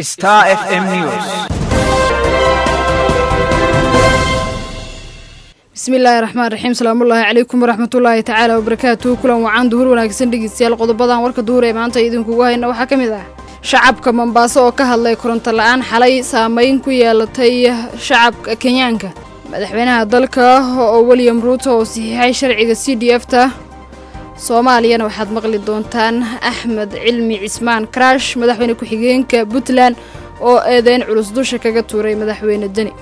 Star FM News. bismillaahi raxmaan raxiim salaamullaahi calaykum waraxmatullaahi tacaala wabarakaatuhu kulan wacan duhur wanaagsan dhegeystayaal qodobadan warka duhur ee maanta idinkugu hayna waxaa ka mid ah shacabka mombaaso oo ka hadlay koronto la-aan xalay saameyn ku yeelatay shacabka kenyaanka madaxweynaha dalka oo william ruuto oo saxiixay sharciga c d f ta soomaaliyana waxaad maqli doontaan axmed cilmi cismaan karaash madaxweyne ku-xigeenka puntland oo eedeyn culus dusha kaga tuuray madaxweyne deni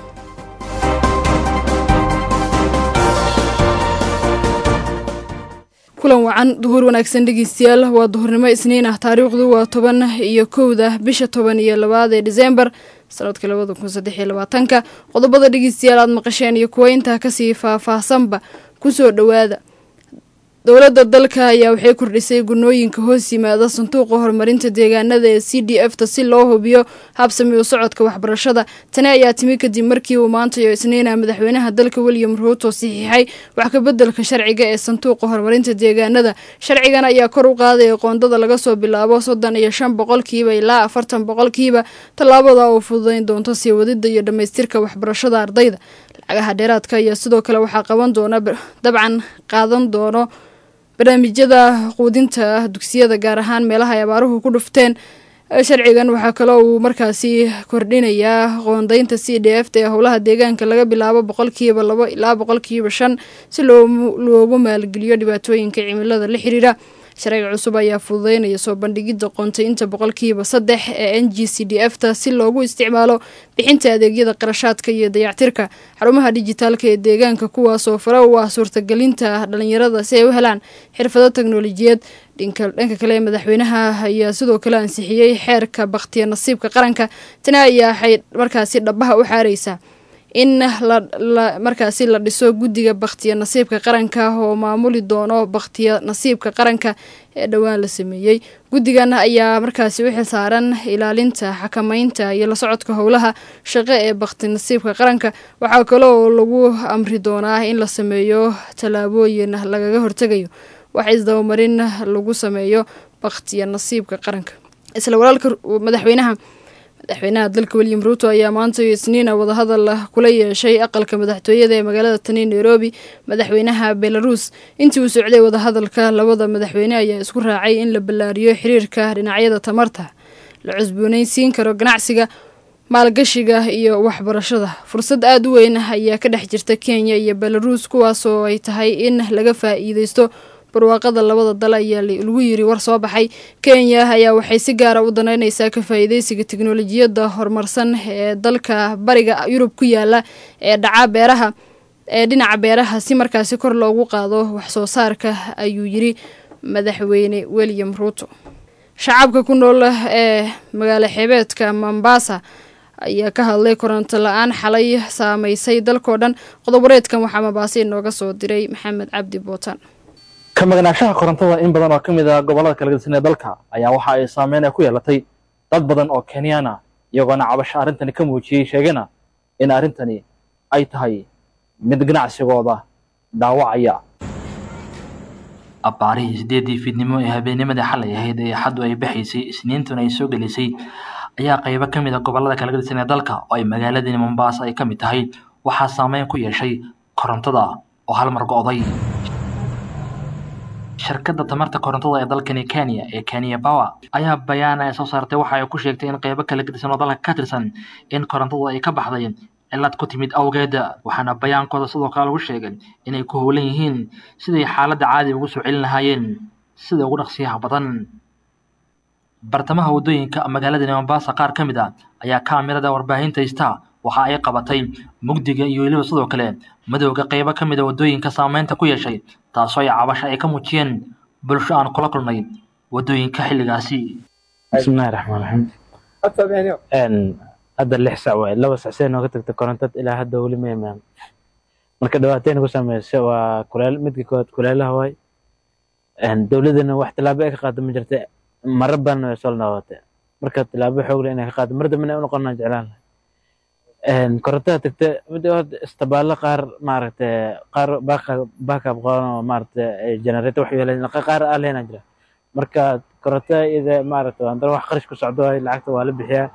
kulan wacan duhur wanaagsan dhegeystayaal waa duhurnimo isniin ah taariikhdu waa toban iyo kowda bisha toban iyo labaad ee diseembar sanadka labada kun saddex iyo labaatanka qodobada dhegeystayaal aad maqasheen iyo kuwa intaa kasii faah-faahsanba kusoo dhowaada dowladda dalka ayaa waxay kordhisay gunooyinka hoos yimaada sanduuqa horumarinta deegaanada ee c d f ta si loo hubiyo habsami u socodka waxbarashada tani ayaa timi kadib markii uu maantayo isniina madaxweynaha dalka william ruuto saxiixay wax kabeddelka sharciga ee sanduuqa horumarinta deegaanada sharcigan ayaa kor u qaadaya qoondada laga soo bilaabo soddon iyo shan boqolkiiba ilaa afartan boqolkiiba tallaabada oo fududayn doonto sii wadida iyo dhammaystirka waxbarashada ardayda lacagaha dheeraadka ayaa sidoo kale waxaa qaban doona dabcan qaadan doono barnaamijyada quudinta dugsiyada gaar ahaan meelaha ay abaaruhu ku dhufteen sharcigan waxaa kaloo uu markaasi kordhinayaa qoondeynta c d f ta ee howlaha deegaanka laga bilaabo boqolkiiba labo ilaa boqolkiiba shan si loogu maalgeliyo dhibaatooyinka cimilada la xiriira sharciga cusub ayaa fududeynaya soo bandhigidda qoontaynta boqolkiiba saddex ee n g c d f ta si loogu isticmaalo bixinta adeegyada qarashaadka iyo dayactirka xarumaha dijitaalka ee deegaanka kuwaasoo fare u ah suurtagelinta dhalinyarada si ay u helaan xirfado teknolojiyad dhanka kale madaxweynaha ayaa sidoo kale ansixiyey xeerka bakhtiya nasiibka qaranka tani ayaa waxay markaasi dhabaha u xaareysaa in markaasi la dhiso guddiga bakhtiya nasiibka qaranka oo maamuli doono bakhtiya nasiibka qaranka ee dhowaan la sameeyey guddigan ayaa markaasi u xilsaaran ilaalinta xakameynta iyo la socodka howlaha shaqo ee bakhti nasiibka qaranka waxaa kaloo lagu amri doonaa in la sameeyo tallaabooyin lagaga hortegayo wax isdabamarin lagu sameeyo bakhtiya nasiibka qaranka isla walaalka madaxweynaha madaxweynaha dalka william ruuto ayaa maanta isniina wadahadal kula yeeshay aqalka madaxtooyada ee magaalada tani nairobi madaxweynaha belarus intii uu socday wadahadalka labada madaxweyne ayaa isku raacay in la ballaariyo xiriirka dhinacyada tamarta la cusboonaysiin karo ganacsiga maalgashiga iyo waxbarashada fursad aada u weyn ayaa ka dhex jirta kenya iyo belarus kuwaasoo ay tahay in laga faa-iideysto barwaaqada labada dal ayaa lagu yiri war soo baxay kenya ayaa waxay si gaara u danaynaysaa ka faa-iideysiga teknolojiyadda horumarsan ee dalka bariga yurub ku yaala ee dhaca beeraha ee dhinaca beeraha si markaasi kor loogu qaado waxsoo saarka ayuu yiri madaxweyne william ruuto shacabka ku nool ee magaalo xeebeedka mombasa ayaa ka hadlay koronto la-aan xalay saameysay dalkao dhan qodob wareedkan waxaa mabaase inooga soo diray maxamed cabdi bootaan ka magnaanshaha korontada in badan oo ka mid ah gobollada kala gedisan ee dalka ayaa waxa ay saameyn ay ku yeelatay dad badan oo kenyaan ah iyagoona cabasho arrintani ka muujiyey sheegana in arrintani ay tahay mid ganacsigooda dhaawacaya abbaarihii siddeeddii fiidnimo ee habeennimadii xalay ahayd ee xaddu ay baxaysay isniintuna ay soo gelisay ayaa qaybo ka mid a gobollada kala gedisan ee dalka oo ay magaaladani mombaasa ay ka mid tahay waxaa saameyn ku yeeshay korontada oo hal mar go'day shirkadda tamarta korontada ee dalkani kenya ee kenya power ayaa bayaan ay soo saartay waxa ay ku sheegtay in qeybo kala gedisan oo dalka ka tirsan in korontada ay ka baxday cilad ku timid awgeed waxaana bayaankooda sidoo kale lagu sheegay inay ku howlan yihiin siday xaaladda caadi ugu soo celin lahaayeen sida ugu dhaqsiyaha badan bartamaha waddooyinka magaaladani mombasa qaar ka mid a ayaa kaamirada warbaahinta haysta waxa ay qabatay mugdiga iyo weliba sidoo kale madowga qeybo ka mid a waddooyinka saameynta ku yeeshay taasoo ay cabasho ay ka muujiyeen bulsho aan kula kulnay waddooyinka xilligaasi bismillahi raxmaan raxiim hadda lix sac waay laba sac see nooga tagta korontad ilaa hadda weli ma imaan marka dhibaateyn ku sameysay waa kuleel midka koowaad kuleelaha waay dowladana wax tilaabo ay ka qaado ma jirta mara badan way soo noqotay marka tilaabo xoog leh inay ka qaado mar dambena ay u noqonaa jeclaan lahay korontada tagta mid istabaalo qaar maaragtay qaar baakab qaban oo maaragtay generator wax yeelan qaar aan leena jira marka korontada iyada maaragtay waa wax qarash ku socdo lacagta waa la bixiyaa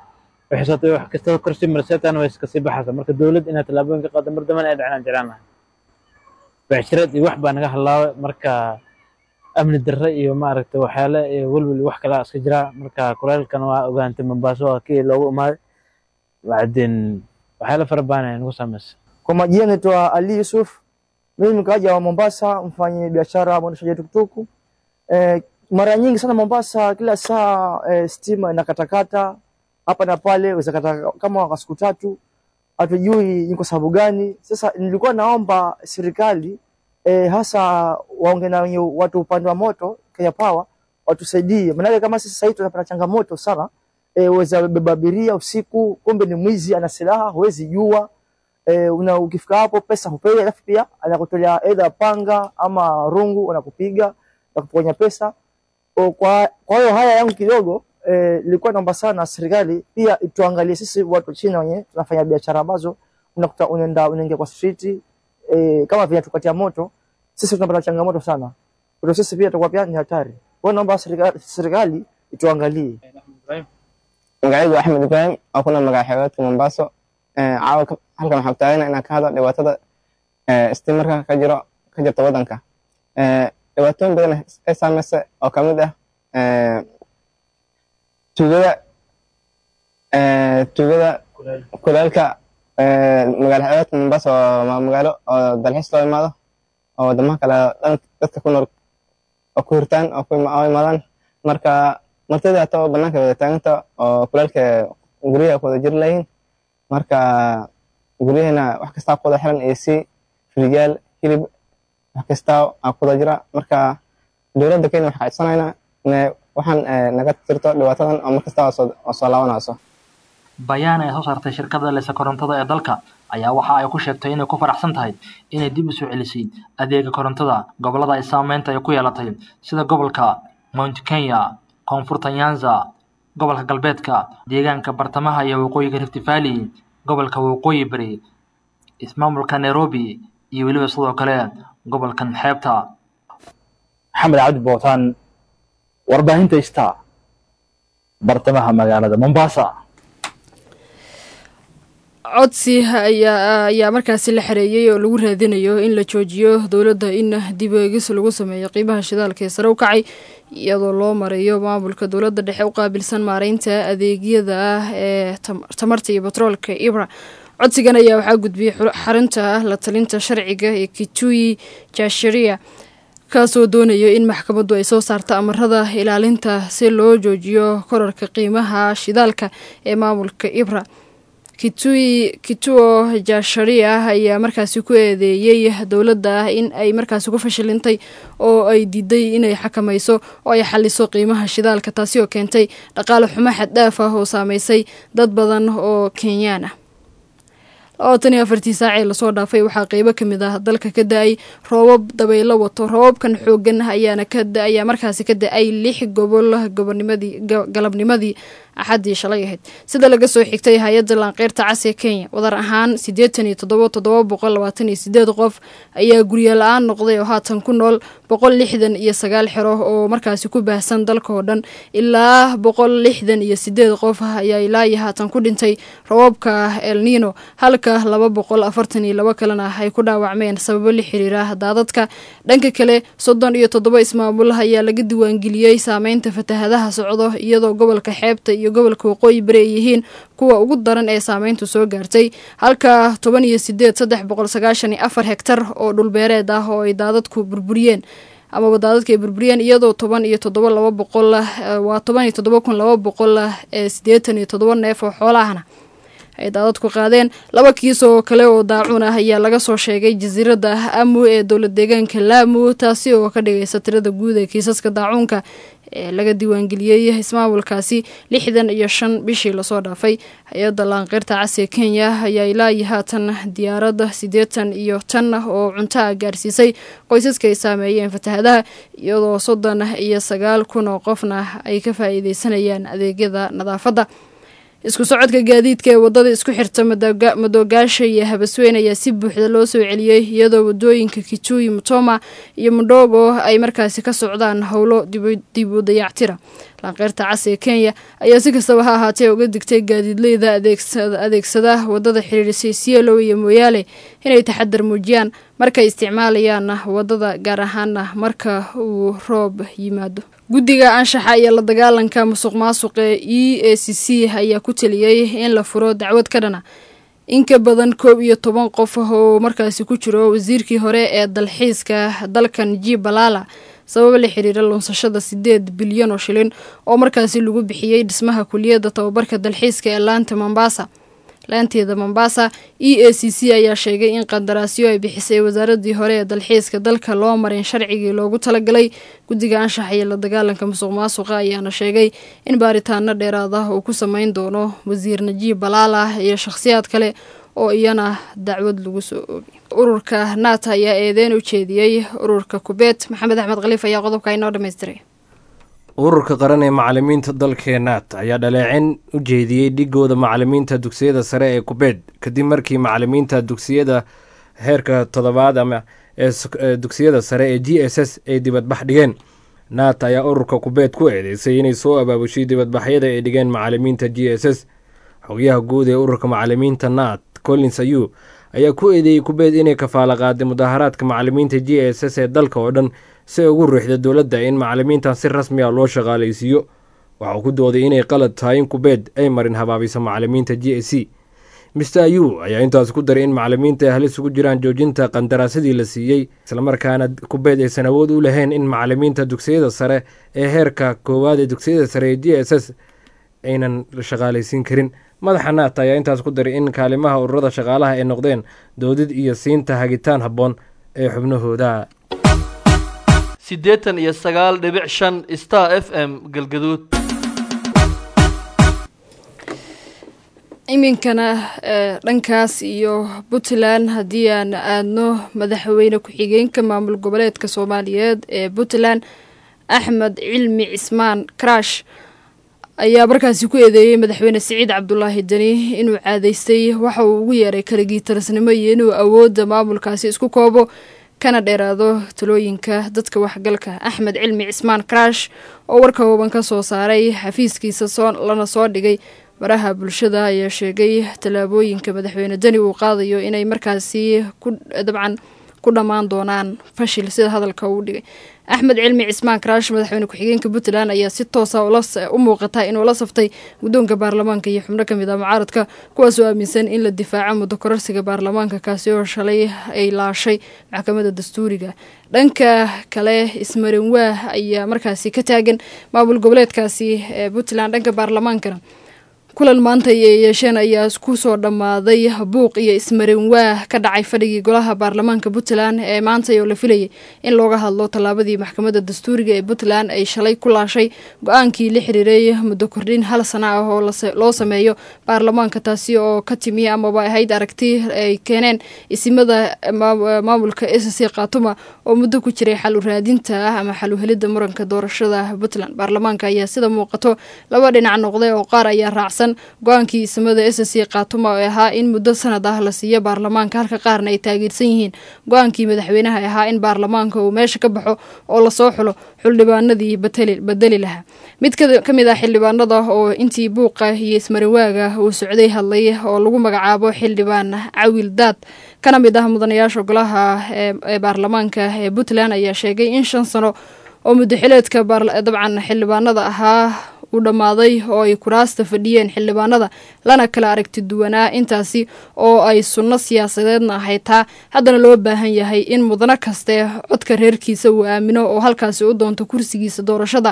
waxay sababtay wax kasta korsi marseetaan way iska sii baxaysa marka dowlad inay tallaabooyin ka qaado mar dambana ay dhacnaan jeclaan lahay becshirad iyo wax baa naga halaabay marka amni darre iyo maaragtay waxyaale iyo welwel iyo wax kalaa iska jira marka kuleelkan waa ogaantay mombaaso waa kii loogu imaaday bacdin waxyaale fara badan ay nagu saameysay Kwa majina naitwa Ali Yusuf, mimi mkaaji wa Mombasa, mfanye biashara mwendeshaji tukutuku. E, mara nyingi sana Mombasa, kila saa e, stima inakatakata hapa na pale, weza kata kama kwa siku tatu, hatujui ni kwa sababu gani. Sasa nilikuwa naomba serikali e, hasa waonge na wenye watu upande wa moto Kenya Power watusaidie, maanake kama sisi sasa hivi tunapata changamoto sana e, weza beba abiria usiku, kumbe ni mwizi ana silaha, huwezi jua e, una ukifika hapo pesa hupewi, alafu pia anakutolea either panga ama rungu, anakupiga na kupokonya pesa. O, kwa kwa hiyo haya yangu kidogo eh, nilikuwa naomba sana serikali pia ituangalie sisi watu chini wenye tunafanya biashara ambazo unakuta unaenda unaingia kwa street eh, kama vile tukatia moto, sisi tunapata changamoto sana. Kwa hiyo sisi pia tutakuwa pia ni hatari. Kwa hiyo naomba serikali, serikali ituangalie. magacaygu axmed ibraahim oo kuna magac xeebeedka mombaaso Ee, caawa ka- halkan waxaa taagana inaan ka hadlo dhibaatada ee, istiimarka ka jiro ka jirta wadanka Ee, dhibaatooyin badan ay saameysay oo ka mid ah ee, tuugada ee, tuugada kuleelka ee, magaalo xeebeedka mombaaso waa magaalo oo dalxiis loo imaado oo wadamaha kale dhan dadka ku nool oo ku hirtaan oo ku ima- oo imaadaan marka martida hata oo banaanka wada taaganta oo kuleelka guryaha ku wada jiri layihiin marka guryaheena wax kastaa ku wada xiran ac firigaal hilib wax kastaa aa ku wada jira marka dowladda kenya waxaa codsanaynaa inay waxaan eh, naga tirto dhibaatadan oo markasta oo soo- oo soo laabanayso bayaan ay soo saartay shirkadda leysa korontada ee dalka ayaa waxa ay ku sheegtay inay ku faraxsan tahay inay dib u soo celisay adeega korontada gobollada ay saameynta ay ku yeelatay sida gobolka mount kenya koonfurta nyanza gobolka galbeedka deegaanka bartamaha iyo waqooyiga rift valley gobolka waqooyi bari ismaamulka nairobi iyo weliba sidoo kale gobolkan xeebta maxamed cabdi bootaan warbaahinta star bartamaha magaalada mombasa codsi ayaa ayaa markaasi la xareeyey oo lagu raadinayo in la joojiyo dowladda in dib eegis lagu sameeyo qiimaha shidaalka ee sare u kacay iyadoo loo marayo maamulka dowladda dhexe u qaabilsan maareynta adeegyada ah ee tam- tamarta iyo batroolka ibra codsigan ayaa waxaa gudbiyey xu- xarunta la talinta sharciga ee kitui jasharia kaasoo doonayo in maxkamaddu ay soo saarto amarada ilaalinta si loo joojiyo korarka qiimaha shidaalka ee maamulka ibra kitui kituo jasharia ayaa markaasi ku eedeeyey dowladda in ay markaasi ku fashilintay oo ay diiday inay xakamayso oo ay xaliso qiimaha shidaalka taasi oo keentay dhaqaale xumo xad dhaaf ah oo saameysay dad badan oo kenyaan ah labaatan iyo afartii saacee lasoo dhaafay waxaa qeybo kamid ah dalka ka da-ay roobab dabaylo wato roobabkan xoogan ayaana ka da- ayaa markaasi ka da-ay lix gobol gobonimadii ga- galabnimadii axaddii shalay ahayd sida laga soo xigtay hay-adda laanqeyrta cas ee kenya wadar ahaan siddeetan iyo toddoba toddoba boqol labaatan iyo sideed qof ayaa guryo la-aan noqday oo haatan ku nool boqol lixdan iyo sagaal xero oo markaasi ku baahsan dalka oo dhan ilaa boqol lixdan iyo sideed qof ayaa ilaa iyo haatan ku dhintay roobabka el nino halka laba boqol afartan iyo laba kalena ay ku dhaawacmeen sababo la xiriira daadadka dhanka kale soddon iyo toddoba ismaamul ayaa laga diiwaangeliyey saameynta fatahadaha socdo iyadoo gobolka xeebta iyo gobolka waqooyi bari ay yihiin kuwa ugu daran ee saameyntu soo gaartay halka toban iyo sideed saddex boqol sagaashan iyo afar hektar oo dhulbeereed ah oo ay daadadku burburiyeen amaba daadadka ay burburiyeen iyadoo toban iyo toddoba laba boqol eh, waa toban iyo toddoba kun laba boqol ee siddeetan iyo toddoba neef oo xoolahana ay daadadku qaadeen laba kiis oo kale oo daacuun ah ayaa laga soo sheegay jasiiradda amu ee dowlad deegaanka laamu taasi oo ka dhigaysa tirada guud ee kiisaska daacuunka ee laga diiwaangeliyey ismaamulkaasi lixdan iyo shan bishii lasoo dhaafay hay-adda laanqeyrta cas ee kenya ayaa ilaa iyo haatan diyaaradda siddeetan iyo tan oo cunto ah gaarsiisay qoysaska ay saameeyeen fatahadaha iyadoo soddon iyo sagaal kun oo qofna ay ka faa'iideysanayaan adeegyada nadaafadda isku socodka gaadiidka ee wadada isku xirta madooga- madoogaasha iyo habasweyn ayaa si buuxda loo soo celiyey iyadoo wadooyinka kitui mutoma iyo mudhogo ay markaasi ka socdaan howlo dibu- dib u dayactira laanqeyrta cas ee kenya ayaa si kastaba ha ahaatee uga digtay gaadiidleyda adeegsada wadada xiriirisay cielo iyo mooyaale inay taxadar muujiyaan markay isticmaalayaan wadada gaar ahaana marka uu roob yimaado guddiga anshaxa iyo la dagaalanka musuq maasuq ee e a c c ayaa ku taliyey in la furo dacwad ka dhana in ka badan koob iyo toban qof oo markaasi ku jiro wasiirkii hore ee dalxiiska dalkan ji balala sabab la xiriira lunsashada sideed bilyan oo shilin oo markaasi lagu bixiyey dhismaha kuliyadda tababarka dalxiiska ee laanta mombasa laanteeda mombasa e a c c ayaa sheegay in qandaraasyo ay bixisay wasaaradii hore ee dalxiiska dalka loo marin sharcigii loogu talagalay guddiga anshaxa iyo la dagaalanka musuq maasuqa ayaana sheegay in baaritaano dheeraad ah uu ku sameyn doono wasiir najiib balaala iyo shakhsiyaad kale oo iyana dacwad lagu soo oogay ururka naata ayaa eedeyn u jeediyey ururka kubeet maxamed axmed khaliif ayaa qodobka inoo dhammaystiray ururka qaran ee macalimiinta dalkee naat ayaa dhaleecin u jeediyey dhigooda macalimiinta dugsiyada sare ee kubeed kadib markii macalimiinta dugsiyada heerka toddobaad ama ee dugsiyada sare ee g s s ay dibadbax dhigeen naat ayaa ururka kubeed ku eedeysay inay soo abaabushay dibadbaxyada ay dhigeen macalimiinta g s s xogayaha guud ee ururka macalimiinta naat collins ayu ayaa ku eedeeyey kubeed inay kafaalo qaaday mudaharaadka macalimiinta g s s ee dalka oo dhan si ay ugu ruuxda dowladda in macalimiintan si rasmi a loo shaqaalaysiiyo waxauu ku dooday inay qalad tahay in kubeed ay marin habaabiso macalimiinta g s c mister ayu ayaa intaas ku daray in macalimiinta ay halis ugu jiraan joojinta qandaraasadii la siiyey islamarkaana kubeed aysan awood u lahayn in macalimiinta dugsiyada sare ee heerka koowaad ee dugsiyada sare ee g s s aynan shaqaalaysiin karin madaxa naat ayaa intaas ku daray in kaalimaha ururada shaqaalaha ay noqdeen doodid iyo siinta hagitaan habboon ee xubnahooda siddeetan iyo sagaal dhibic shan star f m galgaduud iminkana dhankaas iyo puntland haddii aan aadno madaxweyne ku-xigeenka maamul goboleedka soomaaliyeed ee puntland axmed cilmi cismaan karash ayaa markaasi ku eedeeyey madaxweyne siciid cabdulaahi deni inuu caadaystay waxa uu ugu yeeray kaligii talasnimo iyo inuu awoodda maamulkaasi isku koobo kana dheeraado talooyinka dadka waxgalka axmed cilmi cismaan karash oo warka hooban ka soo saaray xafiiskiisa lana soo dhigay baraha bulshada ayaa sheegay tallaabooyinka madaxweyne deni uu qaadayo inay markaasi dabcan ku dhammaan doonaan fashil sida hadalka uu dhigay axmed cilmi cismaan karaash madaxweyne ku-xigeenka puntland ayaa si toosa u muuqata inuu la saftay guddoonka baarlamaanka iyo xubno kamid ah mucaaradka kuwaasoo aaminsan in la difaaco muddo kororsiga baarlamaanka kaasi oo shalay ay laashay maxkamadda dastuuriga dhanka kale ismarin waah ayaa markaasi ka taagan maamul goboleedkaasi ee puntland dhanka baarlamaankana kulan maanta ay yeesheen ayaa ku soo dhammaaday buuq iyo ismarin waah ka dhacay fadhigii golaha baarlamaanka puntland ee maanta oo la filayay in looga hadlo tallaabadii maxkamadda dastuuriga ee puntland ay shalay ku laashay go-aankii la xiriiray muddo kordhin hal sana ah oo loo sameeyo baarlamaanka taasi oo ka timi amaba ahayd aragti ay keeneen isimada maamulka s c khatuma oo muddo ku jiray xal u raadinta ah ama xal u helidda muranka doorashada puntland baarlamaanka ayaa sida muuqato laba dhinac noqday oo qaar ayaa raacsan go-aankii isimada s c khatuma oo ahaa in muddo sanad ah la siiyo baarlamaanka halka qaarna ay taageersan yihiin go-aankii madaxweynaha ahaa in baarlamaanka uu meesha ka baxo oo lasoo xulo xildhibaanadii bedeli lahaa mid ka mid ah xildhibaanada oo intii buuqa iyo ismarinwaaga uu socday hadlay oo lagu magacaabo xildhibaan cawil daad kana mid ah mudanayaasha golaha ee baarlamaanka ee puntland ayaa sheegay in shan sano oo muddaxileedka dabcan xildhibaanada ahaa uu dhammaaday oo ay kuraasta fadhiyeen xildhibaanada lana kala aragti duwanaa intaasi oo ay sunno siyaasadeedna ahayd taa haddana loo baahan yahay in mudano kaste codka reerkiisa uu aamino oo halkaasi u doonto kursigiisa doorashada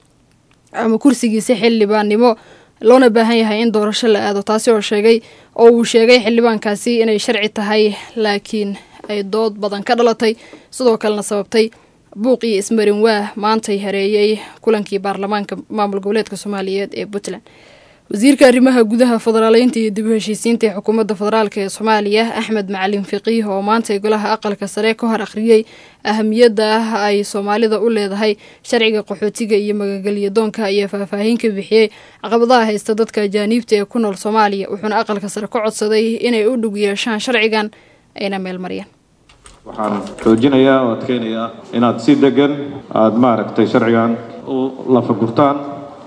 ama kursigiisa xildhibaannimo loona baahan yahay in doorasho la aado taasi oo sheegay oo uu sheegay xildhibaankaasi inay sharci tahay laakiin ay dood badan ka dhalatay sidoo kalena sababtay buuq iyo ismarin waah maantay hareeyey kulankii baarlamaanka maamul goboleedka soomaaliyeed ee puntland wasiirka arrimaha gudaha federaaleynta iyo dib u heshiisiinta ee xukuumadda federaalk ee soomaaliya axmed macalin fiqiih oo maantay golaha aqalka sare ka hor akhriyey ahamiyadda ah ay soomaalida u leedahay sharciga qaxootiga iyo magagelyadoonka ayaa faahfaahin ka bixiyey caqabadaha haysta dadka ajaaniibta ee ku nool soomaaliya wuxuuna aqalka sare ka codsaday inay u dhug yeeshaan sharcigan ayna meelmariyaan waxaan xoojinayaa oo adkeynayaa inaad si degan aada maaragtay sharcigan u lafagurtaan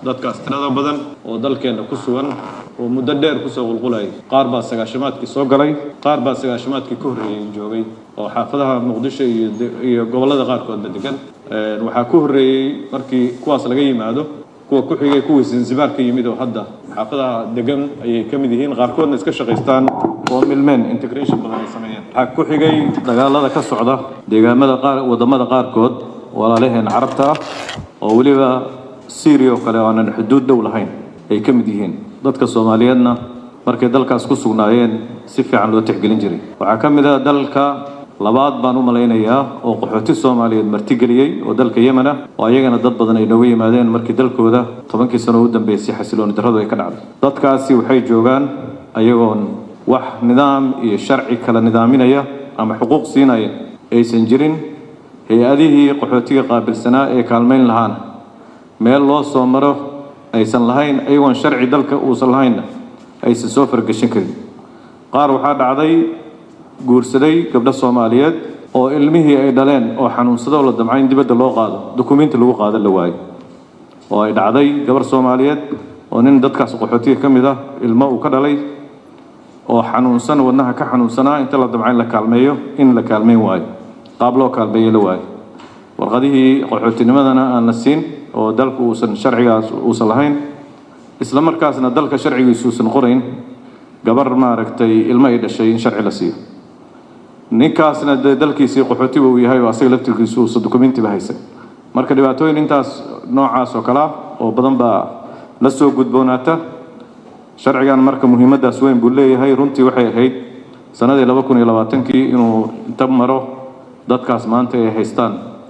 dadkaas tirada badan oo dalkeenna ku sugan oo muddo dheer kusoo qulqulayay qaar baa sagaashamaadkii soo galay qaar baa sagaashamaadkii ka horreeyey joogay oo xaafadaha muqdisho iyo iyo gobollada qaarkoodba degan waxaa ku horreeyey markii kuwaas laga yimaado kuwa ku xigay kuwii zanzibar ka yimid oo hadda xaafadaha degan ayay ka mid yihiin qaarkoodna iska shaqaystaan oo milmeen integration badan ay sameeyeen waxaa ku xigay dagaalada ka socda deegaamada qaar wadamada qaarkood walaalaheen carabta ah oo weliba syria oo kale aanan xuduud dhow lahayn ay ka mid yihiin dadka soomaaliyeedna markay dalkaas ku sugnaayeen si fiican loo tixgelin jiray waxaa ka mid ah dalka labaad baan u malaynayaa oo qaxooti soomaaliyeed martigeliyey oo dalka yemen ah oo ayagana dad badan ay nooga yimaadeen markii dalkooda tobankii sano u dambeysay xasilooni darradu ay ka dhacday dadkaasi waxay joogaan ayagoon wax nidaam iyo sharci kala nidaaminaya ama xuquuq siinaya aysan jirin hay-adihii qaxootiga qaabilsanaa ee kaalmayn lahaana meel loo soo maro aysan lahayn ayagoon sharci dalka uusan lahaynna aysan soo fargeshin karin qaar waxaa dhacday guursaday gabdho soomaaliyeed oo ilmihii ay dhaleen oo xanuunsado la damca in dibadda loo qaado dukumiinti lagu qaado la waayo oo ay dhacday gabar soomaaliyeed oo nin dadkaas qaxootiga ka mid ah ilmo uu ka dhalay oo xanuunsan wadnaha ka xanuunsanaa inta la damca in la kaalmeeyo in la kaalmeyn waayo qaab loo kaalmeeyo la waayo warqadihii qaxootinimadana aan la siin oo dalku uusan sharcigaas uusan lahayn isla markaasna dalka sharcigiisu uusan qorayn gabar maaragtay ilmo ay dhashay in sharci la siiyo ninkaasna dee dalkiisii qaxootiba uu yahay oo asaga laftirkiisu uusan dukumentiba haysan marka dhibaatooyin intaas noocaas oo kale ah oo badan baa la soo gudboonaata sharcigan marka muhiimaddaas weyn buu leeyahay runtii waxay ahayd sanadii laba kun iyo labaatankii inuu inta maro dadkaas maanta ay haystaan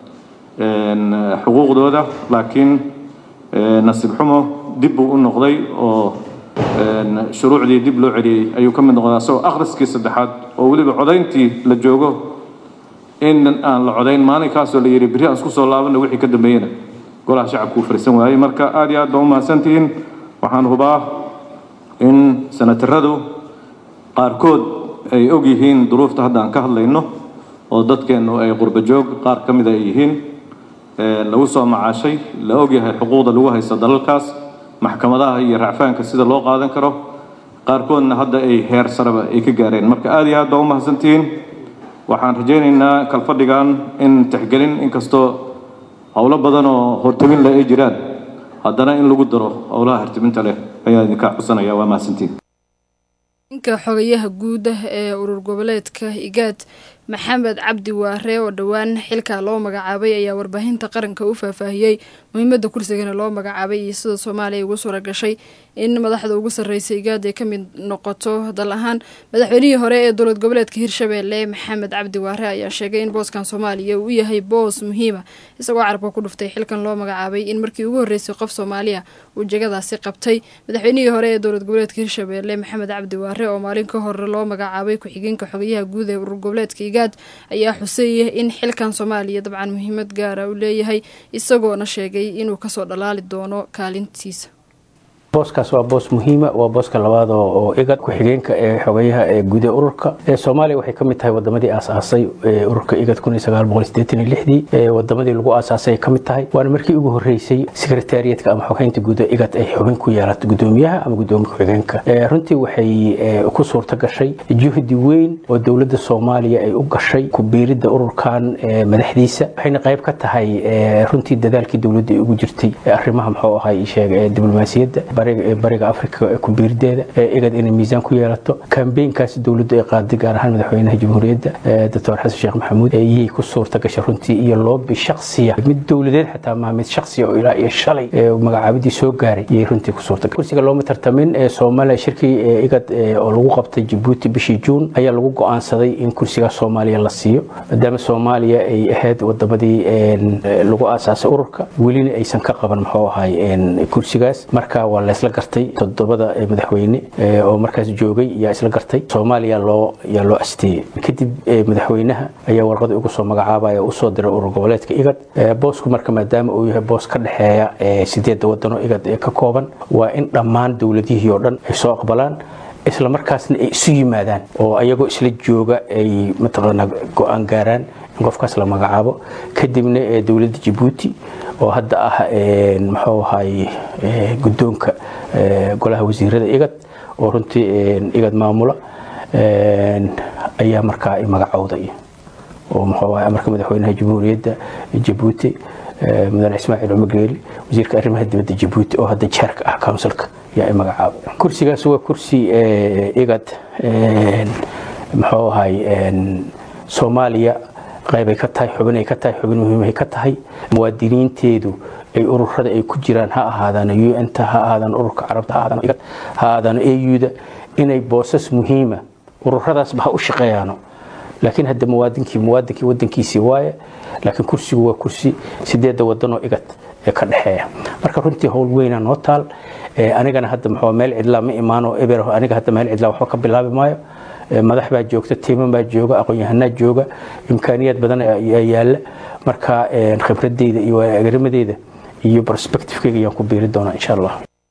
xuquuqdooda laakiin nasiib xumo dib buu u noqday oo shuruucdii dib loo celiyey ayuu ka mid noqdaa isagoo akhriskii saddexaad oo weliba codayntii la joogo in aan la codayn maalinkaasoo la yidhi berri aan isku soo laabana wixii ka dambeeyena golaha shacabku uu fariisan waayey marka aad iyo aad baa u mahadsantihiin waxaan hubaa in sanataradu qaarkood ay og yihiin duruufta hadda aan ka hadlayno oo dadkeennu ay qurba joog qaar ka mida ay yihiin lagu soo macaashay la og yahay xuquuqda lagu haysto dalalkaas maxkamadaha iyo racfaanka sida loo qaadan karo qaarkoodna hadda ay heer sareba ay ka gaareen marka aad iyo aad baa u mahadsantihiin waxaan rajaynaynaa kalfadhigan in tixgelin inkastoo howlo badan oo hortobin leh ay jiraan haddana in lagu daro howlaha hartibinta leh ayaa idinka xusanaya waa mahadsantihiin ninka xogayaha guud ah ee urur goboleedka igaad maxamed cabdi waare oo dhowaan xilka loo magacaabay ayaa warbaahinta qaranka u faahfaahiyey muhiimadda kursigana loo magacaabay iyo sida soomaaliya ugu suura gashay in madaxda ugu sarreysa igaad ay ka mid noqoto dal ahaan madaxweynihii hore ee dowlad goboleedka hirshabeelle maxamed cabdi waare ayaa sheegay in booskan soomaaliya uu yahay boos muhiima isagoo carabka ku dhuftay xilkan loo magacaabay in markii ugu horreysay qof soomaaliya uu jegadaasi qabtay madaxweynihii hore ee dowlad goboleedka hirshabeelle maxamed cabdi waare oo maalin ka hore loo magacaabay ku-xigeenka xogayaha guud ee urur goboleedka igaad ayaa xuseeyay in xilkan soomaaliya dabcan muhiimad gaara uu leeyahay isagoona sheegay inuu kasoo dhalaali doono kaalintiisa booskaas waa boos muhiima waa booska labaad oo igad ku-xigeenka ee xogayaha ee guud ee ururka soomaaliya waxay ka mid tahay wadamadii aasaasay ururka igad dii wadamadii lagu aasaasay ka mid tahay waana markii ugu horeysay sekretariyatka ama xogeynta guud ee igad ay xubin ku yeelato gudoomiyaha ama gudoomiya ku-xigeenka runtii waxay ku suurta gashay juhdi weyn oo dowladda soomaaliya ay u gashay ku biiridda ururkan madaxdiisa waxayna qayb ka tahay runtii dadaalkii dowladda ay ugu jirtay arrimaha muxuu ahay sheega diblomaasiyadda bariga afrika kubiirdeeda igad inay miisaan ku yeelato kambeynkaas dowladdu ay qaaday gaar ahaan madaxweynaha jamhuuriyadda doctor xasan sheekh maxamuud iyay ku suurta gashay runtii iyo loobi shaksiya mid dowladeed xataa maa mid shaksiya oo ilaa iyo shalay magacaabadii soo gaaray iyay runtii ku suurta gashay kursiga looma tartamin soomaaliya shirkii igad oo lagu qabtay jabuuti bishii juun ayaa lagu go'aansaday in kursiga soomaaliya la siiyo maadaama soomaaliya ay ahayd wadamadii lagu aasaasay ururka welina aysan ka qaban muxuu ahay kursigaas marka waa laysla gartay todobada madaxweyne oo markaas joogay yaa isla gartay soomaaliya loo yaa loo asteeyey kadib madaxweynaha ayaa warqada ugu soo magacaabaya usoo diray urur goboleedka igad boosku marka maadaama uu yahay boos ka dhexeeya sideedda wadano igad ee ka kooban waa in dhammaan dowladihii oo dhan ay soo aqbalaan isla markaasna ay isu yimaadaan oo ayagoo isla jooga ay mataqaanaa go-aan gaaraan in qofkaas la magacaabo kadibna ee dowladda jabuuti oo hadda ah muxuu ahay guddoonka golaha wasiirada igad oo runtii igad maamula ayaa markaa i magacowday oo muxuu ahay amarka madaxweynaha jamhuuriyadda jabuuti mudane ismaaciil cumar geeli wasiirka arrimaha dibadda jabuuti oo hadda jeerka ah counsilka yaa i magacaabay kursigaas waa kursi igad muxuu ahay soomaaliya qaybay ka tahay xubinay ka tahay xubin muhiimay ka tahay muwaadiniinteedu ay ururada ay ku jiraan ha ahaadaan un-ta ha ahaadaan ururka carabta ha ahaadaan igad ha ahaadaan auda inay boosas muhiima ururadaasba ha u shaqeeyaano laakiin hadda muwaadinkii muwaadinkii wadankiisii waaye laakiin kursigu waa kursi sideedda wadanoo igad ee ka dhexeeya marka runtii howl weyna noo taal anigana hadda muxuu meel cidlaa ma imaano eber aniga hadda meel cidlaa waxba ka bilaabi maayo madax baa joogta tiiman baa jooga aqoon-yahanaa jooga imkaaniyaad badan ayaa yaala marka khibradeyda iyo waagarimadeyda iyo prospectivekeyga ayaan ku biiri doonaa insha allah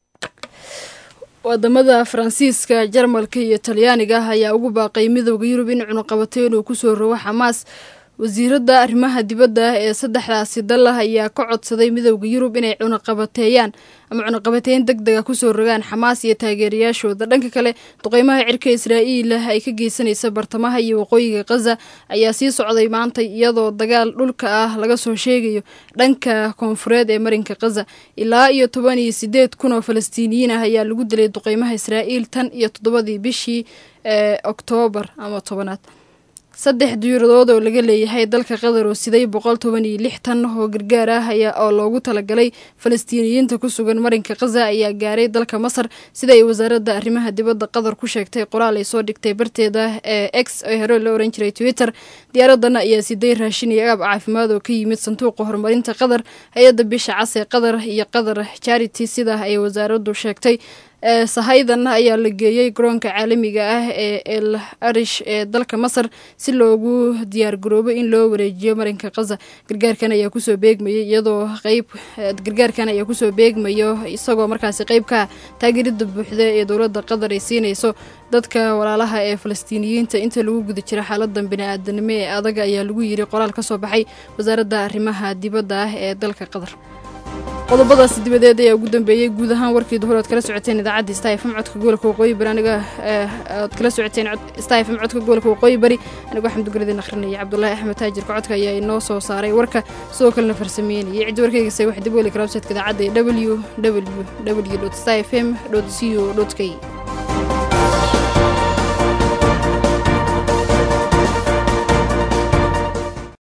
wadamada faransiiska jarmalka iyo talyaaniga ayaa ugu baaqay midooda yurub in cunuqabato inuu kusoo rogo xamaas wasiiradda arrimaha dibadda ee saddexdaasi dal ah ayaa ka codsaday midooda yurub inay cunaqabateeyaan ama cunaqabateyn deg dega kusoo rogaan xamaas iyo taageerayaashooda dhanka kale duqeymaha cirka israa'iil ay ka geysanaysa bartamaha iyo waqooyiga khaza ayaa sii socday maanta iyadoo dagaal dhulka ah laga soo sheegayo dhanka koonfureed ee marinka khaza ilaa iyo toban iyo sideed kun oo falastiiniyiin ah ayaa lagu dilay duqeymaha israa'iil tan iyo toddobadii bishii ee oktoobar ama tobanaad saddex diyaaradood oo laga leeyahay dalka qatar oo siday boqol toban iyo lix tan oo gargaar ah ayaa oo loogu talagalay falastiiniyiinta ku sugan marinka khaza ayaa gaaray dalka masar sida ay wasaaradda arrimaha dibadda qatar ku sheegtay qoraal ay soo dhigtay barteeda ee x ee hore la oran jiray twitter diyaaradan ayaa siday raashin iyo agaab caafimaad oo ka yimid sanduuqa horumarinta qatar hay-adda bisha cas ee qatar iyo qatar charity sida ay wasaaraddu sheegtay sahaydan ayaa la geeyey garoonka caalamiga ah ee el arish ee dalka masar si loogu diyaar garoobo in loo wareejiyo marinka khaza gargaarkan ayaa kusoo beegmayay iyadoo qeyb gargaarkan ayaa kusoo beegmayo isagoo markaasi qeyb ka taageerida buuxda ee dowladda qatar ay siinayso dadka walaalaha ee falastiiniyiinta inta lagu guda jira xaaladan bini-aadanimo ee adag ayaa lagu yiri qoraal ka soo baxay wasaaradda arrimaha dibadda ah ee dalka qatar qodobadaasi dibadeed ayaa ugu dambeeyey guud ahaan warkii duhur oad kala socoteen idaacadda stafm codka gobolka waqooyi bari aniga oad kala socoteen stafm codka gobolka waqooyi bari anigoo xamduguradin akhrinaya cabdulaahi axmed taajirka codka ayaa inoo soo saaray warka sidoo kalena farsameynayay ciddi warkaygase wax dib weli kala websaytka idaacadda w w w stafm co k